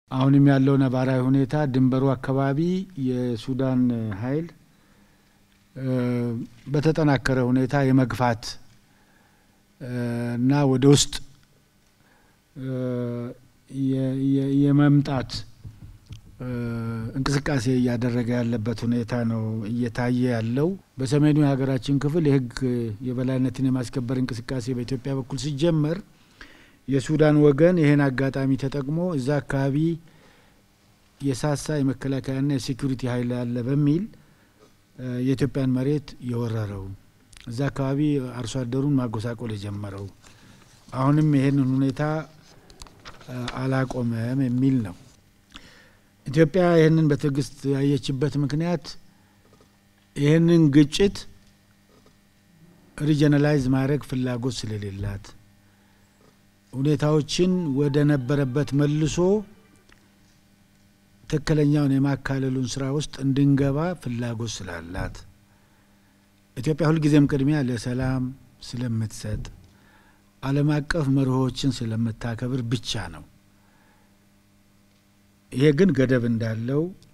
አሁንም ያለው ነባራዊ ሁኔታ ድንበሩ አካባቢ የሱዳን ኃይል በተጠናከረ ሁኔታ የመግፋት እና ወደ ውስጥ የመምጣት እንቅስቃሴ እያደረገ ያለበት ሁኔታ ነው እየታየ ያለው። በሰሜኑ የሀገራችን ክፍል የሕግ የበላይነትን የማስከበር እንቅስቃሴ በኢትዮጵያ በኩል ሲጀመር የሱዳን ወገን ይህን አጋጣሚ ተጠቅሞ እዛ አካባቢ የሳሳ የመከላከያና የሴኩሪቲ ኃይል አለ በሚል የኢትዮጵያን መሬት የወረረው እዛ አካባቢ አርሶ አደሩን ማጎሳቆል የጀመረው አሁንም ይህንን ሁኔታ አላቆመም የሚል ነው። ኢትዮጵያ ይህንን በትዕግስት ያየችበት ምክንያት ይህንን ግጭት ሪጀናላይዝ ማድረግ ፍላጎት ስለሌላት ሁኔታዎችን ወደ ነበረበት መልሶ ትክክለኛውን የማካለሉን ስራ ውስጥ እንድንገባ ፍላጎት ስላላት ኢትዮጵያ ሁልጊዜም ቅድሚያ ለሰላም ስለምትሰጥ ዓለም አቀፍ መርሆችን ስለምታከብር ብቻ ነው። ይሄ ግን ገደብ እንዳለው